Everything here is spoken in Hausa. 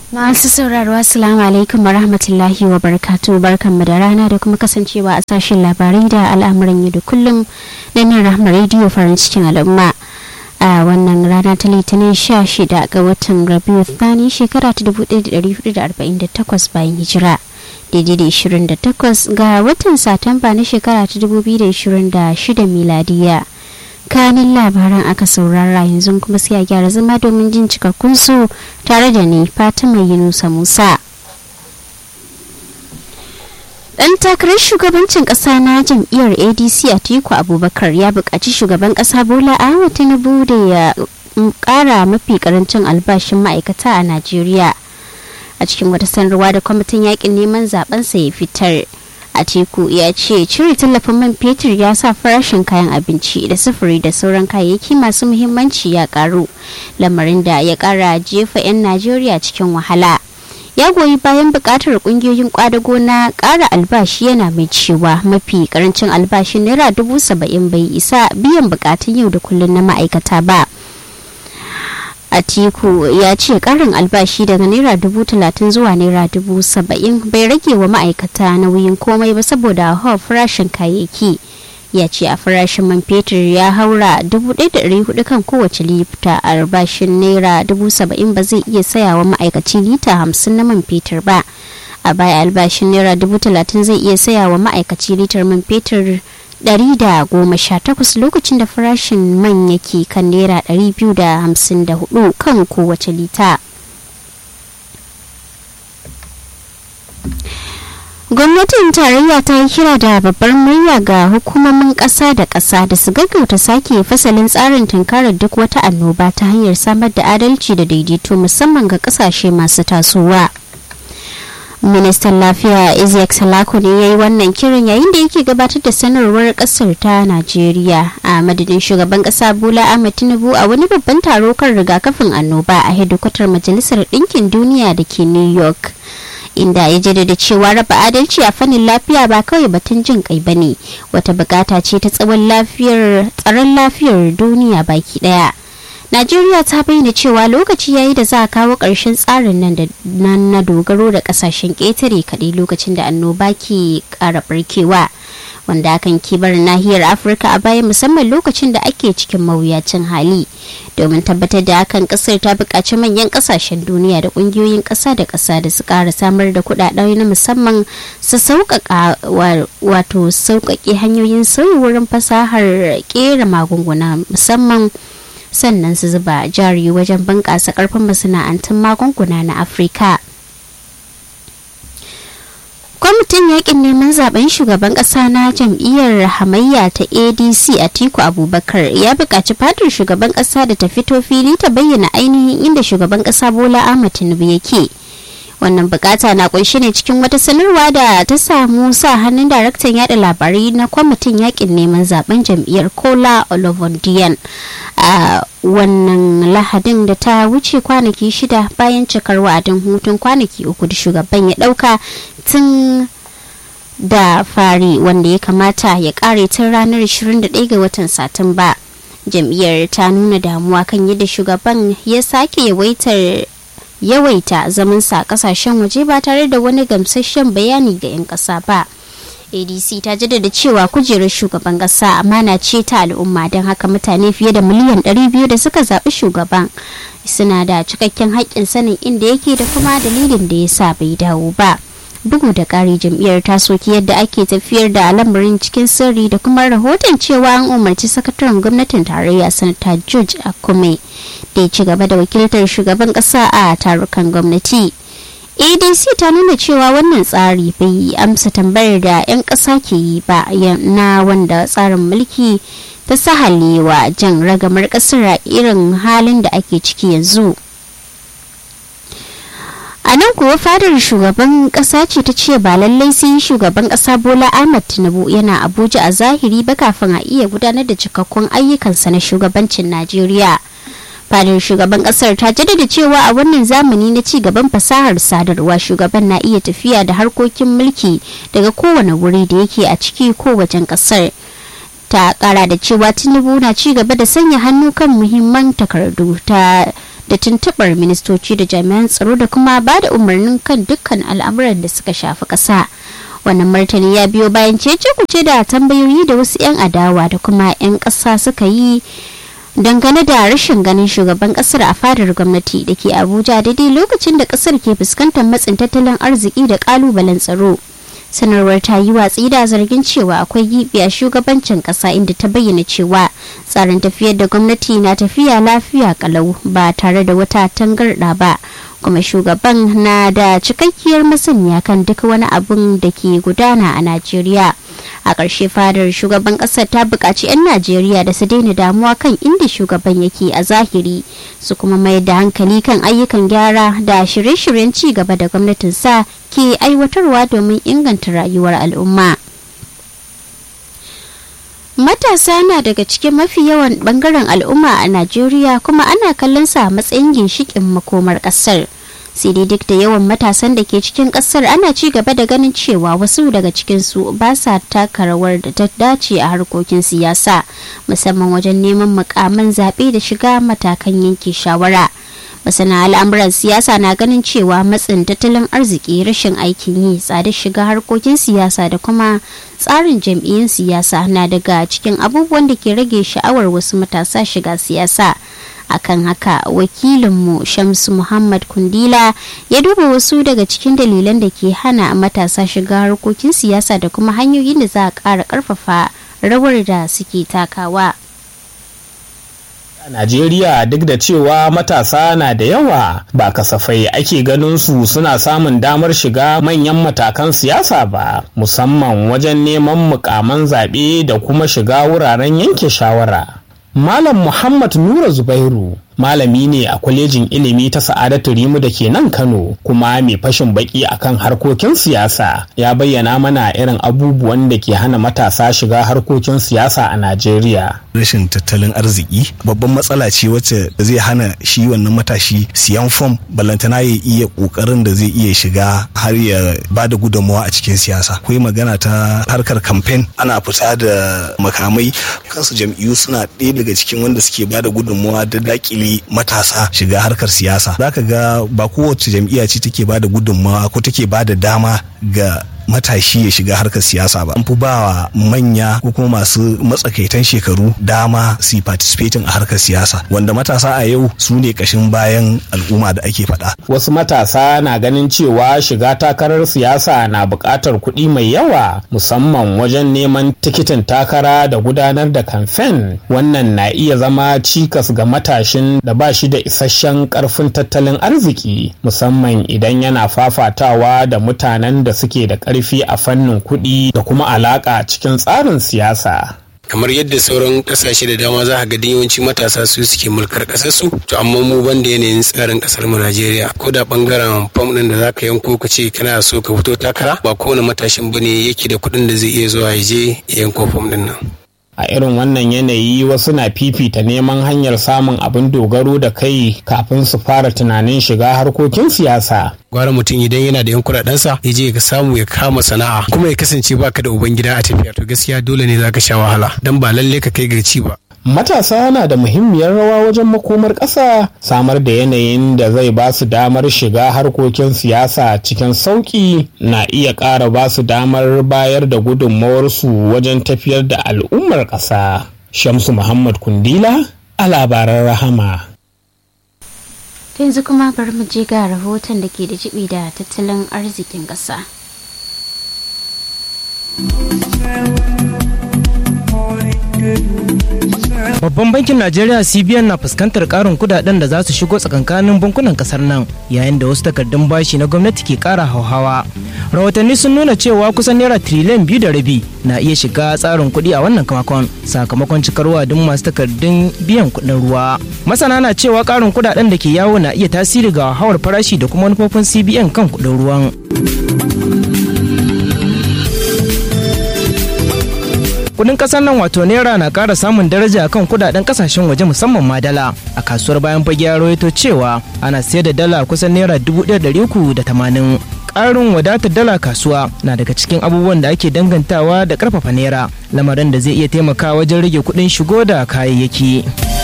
Masu sauraro Assalamu alaikum wa rahmatullahi wa barakatu barkanmu da rana da kuma kasancewa a sashen labarai da al'amuran yau da kullum na nan rahmar rediyo farin cikin al'umma. a wannan rana ta litinin 16 ga watan rabiu thani shekara ta 1448 bayan hijira daidai da 28 ga watan satamba na shekara ta 2026 miladiya kanin labaran aka saurara yanzu kuma sai a gyara zama domin jin cikakkun su tare da ni fatima yunusa musa dan takarar shugabancin kasa na jam'iyyar adc a tiku abubakar ya buƙaci shugaban kasa bola ahmed tinubu da ya ƙara mafi karancin albashin ma'aikata a najeriya a cikin wata sanarwa da kwamitin yakin neman zabensa ya fitar a teku ya ce cire tallafin man fetur ya sa farashin kayan abinci da sufuri da sauran kayayyaki masu muhimmanci ya karu lamarin da ya kara jefa 'yan najeriya cikin wahala ya goyi bayan bukatar kungiyoyin kwadago na kara albashi yana mai cewa mafi karancin albashin naira dubu saba'in bai isa biyan bukatun yau da kullum na ma'aikata ba atiku ya ce karin albashi daga naira dubu talatin zuwa naira dubu saba'in bai rage wa ma'aikata nauyin komai ba saboda hawa farashin kayayyaki ya ce a farashin man fetur ya haura 1,400 kan kowace lita albashin naira 70,000 ba zai iya sayawa ma'aikaci lita 50 na man fetur ba a baya albashin naira 30,000 zai iya sayawa ma'aikaci litar man fetur 118 lokacin da farashin man yake kan naira 254 kan kowace lita. gwamnatin tarayya ta yi kira da babbar murya ga hukumomin ƙasa da ƙasa da su gaggauta sake fasalin tsarin tunkarar duk wata annoba ta hanyar samar da adalci da daidaito musamman ga ƙasashe masu tasowa ministan lafiya isiaq salako ne ya yi wannan kiran yayin da yake gabatar da sanarwar kasar ta najeriya a madadin shugaban kasa bola ahmed tinubu a wani babban taro kan rigakafin annoba a hedikwatar majalisar ɗinkin duniya da ke new york inda ya jaddada cewa raba adalci a fannin lafiya ba kawai batun jin kai bane wata bukata ce ta tsawon lafiyar tsaron lafiyar duniya baki daya najeriya ta bayyana cewa lokaci yayi da za a kawo ƙarshen tsarin nan da na dogaro da ƙasashen ƙetare kaɗai lokacin da annoba ke ƙara barkewa wanda hakan ke bar nahiyar afirka a baya musamman lokacin da ake cikin mawuyacin hali domin tabbatar da hakan kasar ta buƙaci manyan ƙasashen duniya da ƙungiyoyin ƙasa da ƙasa da su ƙara samar da kuɗaɗe na musamman su sauƙaƙa wato sauƙaƙe hanyoyin sauyi wurin fasahar ƙera magunguna musamman sannan su zuba jari wajen bunƙasa ƙarfin masana'antun magunguna na afirka kwamitin yakin neman zaben shugaban kasa na jam'iyyar hamayya ta adc atiku abubakar ya buƙaci fadar shugaban kasa da ta fito fili ta bayyana ainihin inda shugaban kasa bola ahmad tinubu yake wannan bukata na kunshi ne cikin wata sanarwa da ta samu sa hannun daraktan yada labarai na kwamitin yakin neman zaben jam'iyyar kola olovondiyan a wannan lahadin da ta wuce kwanaki shida bayan cikar wa'adin hutun kwanaki uku da shugaban ya dauka tun da fari wanda ya kamata ya kare tun ranar 21 ga watan satumba jam'iyyar ta nuna damuwa kan yadda shugaban ya sake yawaitar yawaita zamansa a kasashen waje ba tare da wani gamsasshen bayani ga 'yan ƙasa ba adc ta jaddada cewa kujerar shugaban ƙasa amana ce ta al'umma don haka mutane fiye da miliyan 200 da suka zaɓi shugaban suna da cikakken haƙƙin sanin inda yake da kuma dalilin da ya sa bai dawo ba bugu da ƙari jam'iyyar ta soki yadda ake tafiyar da lamarin cikin sirri da kuma rahoton cewa an umarci sakataren gwamnatin tarayya sanata george akume da ya ci gaba da wakiltar shugaban ƙasa a tarukan gwamnati adc ta nuna cewa wannan tsari bai amsa tambayar da 'yan ƙasa ke yi ba na wanda tsarin mulki ta sahalewa jan ragamar ƙasar a irin halin da ake ciki yanzu a nan kuwa fadar shugaban kasa ce ta ce ba lallai sai shugaban kasa bola ahmad tinubu yana abuja a zahiri ba kafin a iya gudanar da cikakkun ayyukansa na shugabancin najeriya fadar shugaban kasar ta jaddada cewa a wannan zamani na ci gaban fasahar sadarwa shugaban na iya tafiya da harkokin mulki daga kowane wuri da yake a ciki ko wajen kasar ta kara da cewa tinubu na ci gaba da sanya hannu kan muhimman takardu ta da tuntuɓar ministoci da jami'an tsaro da kuma ba da umarnin kan dukkan al'amuran da suka shafi ƙasa. wannan martani ya biyo bayan cece kuce da tambayoyi da wasu 'yan adawa da kuma 'yan ƙasa suka yi dangane da rashin ganin shugaban kasar a fadar gwamnati da ke abuja daidai lokacin da kasar ke fuskantar matsin tattalin arziki da kalubalen tsaro sanarwar ta yi watsi da zargin cewa akwai gibi a shugabancin kasa inda ta bayyana cewa tsarin tafiyar da gwamnati na tafiya lafiya kalau ba tare da wata tangarɗa ba kuma shugaban na da cikakkiyar masaniya kan duk wani abun da ke gudana a najeriya a ƙarshe fadar shugaban ƙasar ta buƙaci 'yan najeriya da su daina damuwa kan inda shugaban yake a zahiri su kuma mayar da hankali kan ayyukan gyara da shirye-shiryen ci gaba da gwamnatin sa ke aiwatarwa domin inganta rayuwar al'umma matasa na daga cikin mafi yawan bangaren al'umma a najeriya kuma ana kallon sa a matsayin ginshikin makomar ƙasar. sai dai duk da yawan matasan da ke cikin kasar ana ci gaba da ganin cewa wasu daga cikinsu ba sa taka rawar da ta dace a harkokin siyasa musamman wajen neman mukamin zaɓe da shiga matakan yanke shawara masana al'amuran siyasa na ganin cewa matsin tattalin arziki rashin aikin yi tsadar shiga harkokin siyasa da kuma tsarin jam'iyyun siyasa na daga cikin abubuwan da ke rage sha'awar wasu matasa shiga siyasa akan haka wakilinmu shamsu muhammad kundila ya duba wasu daga cikin dalilan da ke hana matasa shiga harkokin siyasa da kuma hanyoyin da za a ƙara ƙarfafa rawar da suke takawa a najeriya duk da cewa matasa na da yawa ba kasafai ake ganin su suna samun damar shiga manyan matakan siyasa ba musamman wajen neman mukaman zaɓe da kuma shiga wuraren yanke shawara Malam Muhammad Nura Zubairu malami ne a kwalejin ilimi ta Sa'adatu Rimu da ke nan Kano kuma mai fashin baki akan harkokin siyasa ya bayyana mana irin abubuwan da ke hana matasa shiga harkokin siyasa a Najeriya. Rashin tattalin arziki babban matsala ce wacce zai hana shi wannan matashi siyan fom ballantana ya iya kokarin da zai iya shiga har ya ba da gudunmawa a cikin siyasa. Akwai magana ta harkar kamfen ana fita da makamai kansu jam'iyyu suna ɗaya daga cikin wanda suke ba da gudunmawa da dakile matasa shiga harkar siyasa zaka ga ba kowace jam'iyya ce take ba da gudunmawa ko take ba da dama ga matashi ya shiga harkar siyasa ba an fi ba wa manya ko kuma masu matsakaitan shekaru dama su participating a harkar siyasa wanda matasa a yau su ne kashin bayan al'umma da ake faɗa. wasu matasa na ganin cewa shiga takarar siyasa na buƙatar kuɗi mai yawa musamman wajen neman tikitin takara da gudanar da kamfen wannan na iya zama cikas ga matashin da ba shi da isasshen ƙarfin tattalin arziki musamman idan yana fafatawa da mutanen da suke da ƙarfi ƙarfi a fannin kuɗi da kuma alaƙa cikin tsarin siyasa. kamar yadda sauran kasashe da dama za ga yawanci matasa su suke mulkar kasar su to amma mu ban da yanayin tsarin kasar mu Najeriya ko da bangaren fam din da zaka yanko ka ce kana so ka fito takara ba kowane matashin bane yake da kuɗin da zai iya zuwa ya je ya yanko fam din nan a irin wannan yanayi wasu na fifita neman hanyar samun abin dogaro da kai kafin su fara tunanin shiga harkokin siyasa gwara mutum idan yana da yan kuɗaɗensa ya je ka samu ya kama sana'a kuma ya kasance baka da uban gida a tafiya to gaskiya dole ne zaka sha wahala dan ba lalle ka kai ga ci ba matasa na da muhimmiyar rawa wajen makomar ƙasa samar da yanayin da zai ba su damar shiga harkokin siyasa cikin sauƙi na iya ƙara ba su damar bayar da gudunmawarsu wajen tafiyar da al'ummar ƙasa shamsu muhammad kundila a labaran rahama yanzu kuma bari mu je ga rahoton da ke da jibi da tattalin arzikin ƙasa. Babban bankin Najeriya CBN na fuskantar karin kudaden da za su shigo tsakankanin bankunan kasar nan yayin da wasu takardun bashi na gwamnati ke kara hauhawa. Rahotanni sun nuna cewa kusan naira triliyan biyu da rabi na iya shiga tsarin kuɗi a wannan kamakon sakamakon cikar wadin masu takardun biyan kuɗin ruwa. Masana na cewa karin kudaden da ke yawo na iya tasiri ga hawar farashi da kuma manufofin CBN kan kuɗin ruwan. kudin kasar nan wato naira na kara samun daraja kan kudaden kasashen waje musamman ma dala a kasuwar bayan fage ya rawaito cewa ana sayar da dala kusan naira dubu ɗaya da uku da tamanin ƙarin wadatar dala kasuwa na daga cikin abubuwan da ake dangantawa da ƙarfafa naira lamarin da zai iya taimakawa wajen rage kuɗin shigo da kayayyaki.